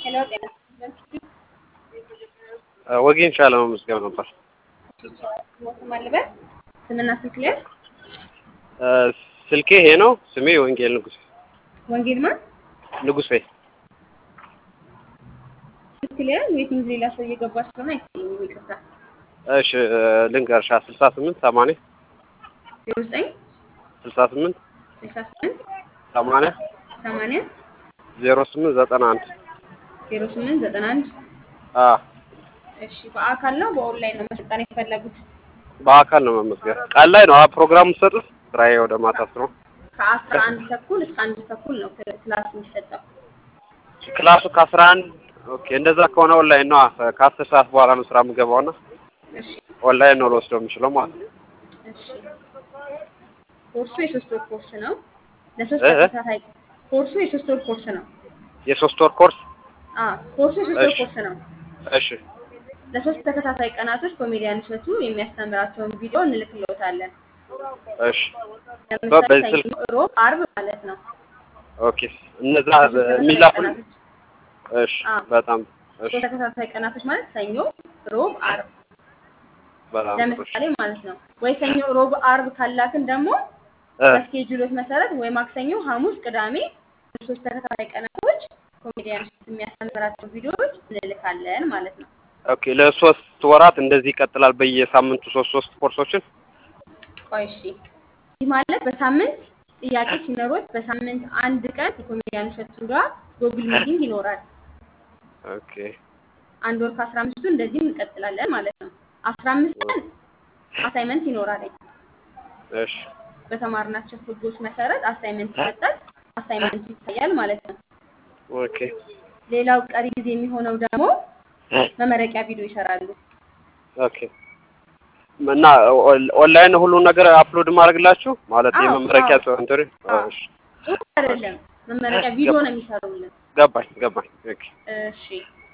ሄሎ ጤና ወጌን ሻለ መመዝገብ ነበር። ሞት ማለበት ስምና ስልክ ላይ ስልኬ ይሄ ነው። ስሜ ወንጌል ንጉሴ ወንጌል ማን ንጉሴ። ስልክ ላይ ዌቲንግ ሌላ ሰው እየገባ ስለሆነ አይታየኝም። ይቅርታ እሺ ልንገርሻ ስልሳ ስምንት ሰማንያ ዜሮ ዘጠኝ ስልሳ ስምንት ስልሳ ስምንት ሰማንያ ሰማንያ ዜሮ ስምንት ዘጠና አንድ ዜሮ ስምንት ዘጠና አንድ አ እሺ በአካል ነው በኦንላይን ነው መሰልጠን የፈለጉት? በአካል ነው መመዝገብ። ቀን ላይ ነው ፕሮግራም የምትሰጡት? ስራዬ ወደ ማታ ስለሆነ ከአስራ አንድ ተኩል እስከ አንድ ተኩል ነው ክላስ የሚሰጠው። ክላሱ ከአስራ አንድ ኦኬ። እንደዛ ከሆነ ኦንላይን ነው። ከአስር ሰዓት በኋላ ነው ስራ የምገባውና እሺ ኦንላይን ነው ልወስደው የምችለው ማለት ነው። እሺ ኮርሱ የሶስት ወር ኮርስ ነው። ለሶስት እ እ ተከታታይ ኮርሱ የሶስት ወር ኮርስ ነው። የሶስት ወር ኮርስ አ ኮርሱ የሶስት ወር እሺ። ኮርስ ነው። እሺ ለሶስት ተከታታይ ቀናቶች ኮሜዲያን እሸቱ የሚያስተምራቸውን ቪዲዮ እንልክልዎታለን። እሺ ለምሳሌ በዚህ ስልክ ሰኞ፣ ሮብ፣ አርብ ማለት ነው። ኦኬ። እነዛ ሶስት ተከታታይ የሚላኩል ቀናቶች እሺ አ በጣም እሺ ሶስት ተከታታይ ቀናቶች ማለት ሰኞ፣ ሮብ፣ አርብ በጣም ጥሩ። ለምሳሌ ማለት ነው። ወይ ሰኞ፣ ሮብ፣ አርብ ካላክን ደግሞ እ በስኬጁሎት መሰረት ወይ ማክሰኞ፣ ሐሙስ፣ ቅዳሜ ሶስት ተከታታይ ቀናቶች ኮሜዲያን እሸቱ የሚያስተምራቸው ቪዲዮዎች እንልካለን ማለት ነው። ኦኬ ለሶስት ወራት እንደዚህ ይቀጥላል። በየሳምንቱ ሶስት ሶስት ኮርሶችን ቆይ እሺ፣ ይህ ማለት በሳምንት ጥያቄ ሲኖሮት በሳምንት አንድ ቀን የኮሜዲያን እሸቱ ጋር ጎግል ሚቲንግ ይኖራል። ኦኬ አንድ ወር ከአስራ አምስቱ እንደዚህም እንቀጥላለን ማለት ነው። አስራ አምስት ቀን አሳይመንት ይኖራል። እሺ በተማርናቸው ህጎች መሰረት አሳይመንት ይሰጣል። አሳይመንቱ ይታያል ማለት ነው። ኦኬ ሌላው ቀሪ ጊዜ የሚሆነው ደግሞ መመረቂያ ቪዲዮ ይሰራሉ። ኦኬ እና ኦን- ኦንላይን ሁሉን ነገር አፕሎድ ማድረግላችሁ ማለት አዎ፣ የመመረቂያ አዎ። ጽሁፍ እንትሪ አዎ። እሺ ጽሁፍ አይደለም መመረቂያ ቪዲዮ ነው የሚሰሩልን። ገባኝ ገባኝ። ኦኬ እሺ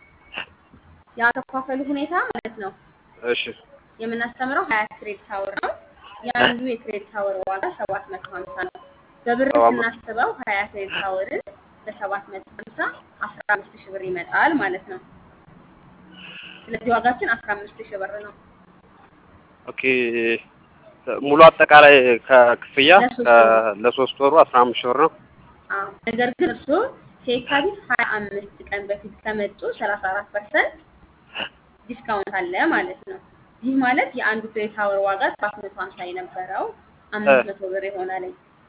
ያከፋፈሉ ሁኔታ ማለት ነው እሺ የምናስተምረው ሀያ ክሬዲት አወር ነው። የአንዱ የክሬዲት አወር ዋጋ ሰባት መቶ ሀምሳ ነው። በብር ሰባት መቶ ስናስበው ሀያ ክሬዲት አወርን በሰባት መቶ ሀምሳ አስራ አምስት ሺህ ብር ይመጣል ማለት ነው። ስለዚህ ዋጋችን አስራ አምስት ሺህ ብር ነው ኦኬ ሙሉ አጠቃላይ ከክፍያ ለሶስት ከ- ወሩ። ለሶስት ወሩ አስራ አምስት ሺህ ብር ነው። አዎ። ነገር ግን እርስዎ ከየካቲት ሀያ አምስት ቀን በፊት ከመጡ ሰላሳ አራት ፐርሰንት ዲስካውንት አለ ማለት ነው። ይህ ማለት የአንዱ ክሬዲት አወር ዋጋ ሰባት መቶ ሀምሳ የነበረው አምስት መቶ ብር ይሆናል።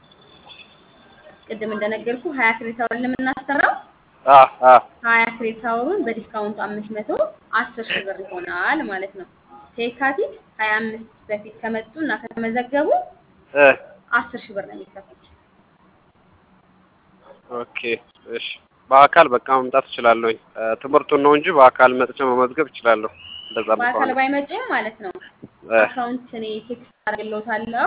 ቅድም እንደነገርኩ ሀያ ክሬዲት አወር ለምናስተምረው አ አ ሀያ ክሬዲት አወሩን በዲስካውንቱ አምስት መቶ አስር ሺህ ብር ይሆናል ማለት ነው። ከየካቲት ሀያ አምስት በፊት ከመጡ እና ከተመዘገቡ እ አስር ሺህ ብር ነው የሚከፍሉት። ኦኬ እሺ በአካል በቃ መምጣት እችላለሁ። ትምህርቱን ነው እንጂ በአካል መጥቼ መመዝገብ እችላለሁ። እንደዛ በአካል ከሆነ ባይመጡም ማለት ነው እ አካውንት እኔ ቴክስት አድርግልዎታለሁ።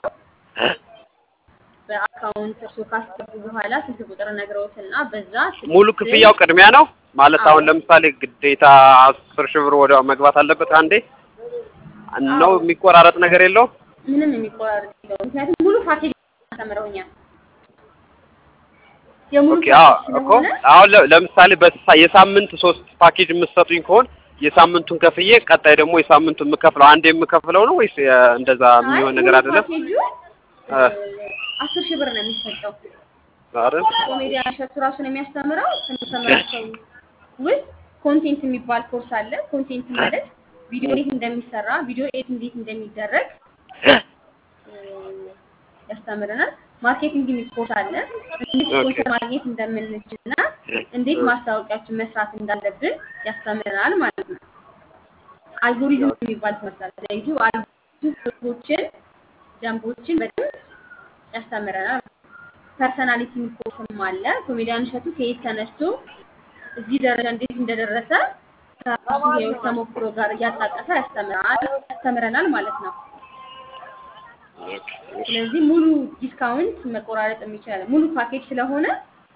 በአካውንት እርሶ ካስገቡ በኋላ ስልክ ቁጥር ነግረውትና በዛ ስልክ ሙሉ ስም ክፍያው ቅድሚያ ነው ማለት አዎ። አሁን ለምሳሌ ግዴታ አስር ሺህ ብር ወዲያው መግባት አለበት አንዴ ነው አዎ። የሚቆራረጥ ነገር የለውም? ምንም የሚቆራረጥ የለውም። ምክንያቱም ሙሉ ፓኬጅ አስተምረውኛል። የሙሉ ኦኬ አዎ ፓኬጅ እኮ ስለሆነ አሁን ለ- ለምሳሌ በሳ- የሳምንት ሶስት ፓኬጅ የምትሰጡኝ ከሆነ የሳምንቱን ከፍዬ ቀጣይ ደግሞ የሳምንቱን የምከፍለው አንዴ የምከፍለው ነው ወይስ የ- እንደዛ አይ የሚሆን ሙሉ ነገር አይደለም? ፓኬጁ እ አስር ሺህ ብር ነው የሚሰጠው። አይደል? ኮሜዲያን እሸቱ ራሱን የሚያስተምረው ከሚያስተምራቸው ውስጥ ኮንቴንት የሚባል ኮርስ አለ። ኮንቴንት ማለት ቪዲዮ እንዴት እንደሚሰራ ቪዲዮ ኤዲት እንዴት እንደሚደረግ እ፣ ያስተምረናል። ማርኬቲንግ የሚል ኮርስ አለ። እንዴት ኦኬ ስፖንሰር ማግኘት እንደምንችልና እንዴት ማስታወቂያችን መስራት እንዳለብን ያስተምረናል ማለት ነው። አልጎሪዝም የሚባል ትምህርት አለ። ለዩቲዩብ አልጎሪዝም ህጎችን፣ ደንቦችን በደንብ ያስተምረናል። ፐርሰናሊቲ ኮርስም አለ። ኮሜዲያን እሸቱ ከየት ተነስቶ እዚህ ደረጃ እንዴት እንደደረሰ ከራሱ የህይወት ተሞክሮ ጋር እያጣቀሰ ያስተምራል ያስተምረናል ማለት ነው። ኦኬ እሺ ስለዚህ ሙሉ ዲስካውንት መቆራረጥ የሚችላል ሙሉ ፓኬጅ ስለሆነ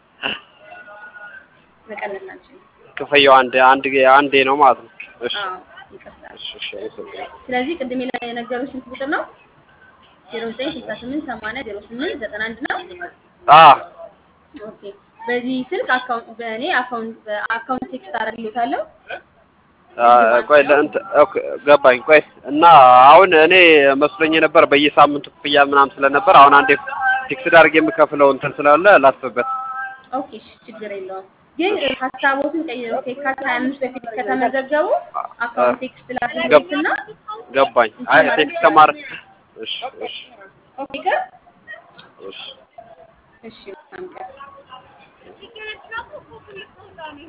መቀነስ አንችልም። ክፍያው አንድ አንድ አንዴ ነው ማለት ነው። እሺ አዎ ይቀርታል። እሺ እሺ አመሰግናለሁ። ስለዚህ ቅድም ላይ የነገሩት ስንት ቁጥር ነው? ዜሮ ዘጠኝ ስልሳ ስምንት ሰማንያ ዜሮ ስምንት ዘጠና አንድ ነው። አ ኦኬ በዚህ ስልክ አካውንት በእኔ አካውንት በአካውንት ቴክስት አደርግልዎታለሁ። አ፣ ቆይ ለእንት ኦኬ ገባኝ። ቆይ እና አሁን እኔ መስሎኝ የነበር በየሳምንቱ ክፍያ ምናምን ስለነበር አሁን አንዴ ፊክስድ አድርጌ የምከፍለው እንትን ስላለ ላስብበት። ኦኬ እሺ፣ ችግር የለውም። ግን ሀሳቦትን ቀይረው ከየካቲት ሀያ አምስት በፊት ከተመዘገቡ አካውንት ቴክስት ላድርግልዎትና ገባኝ። አይ ቴክስት ከማድረግ እሺ እሺ ኦኬ ቀር እሺ እሺ መልካም ቀን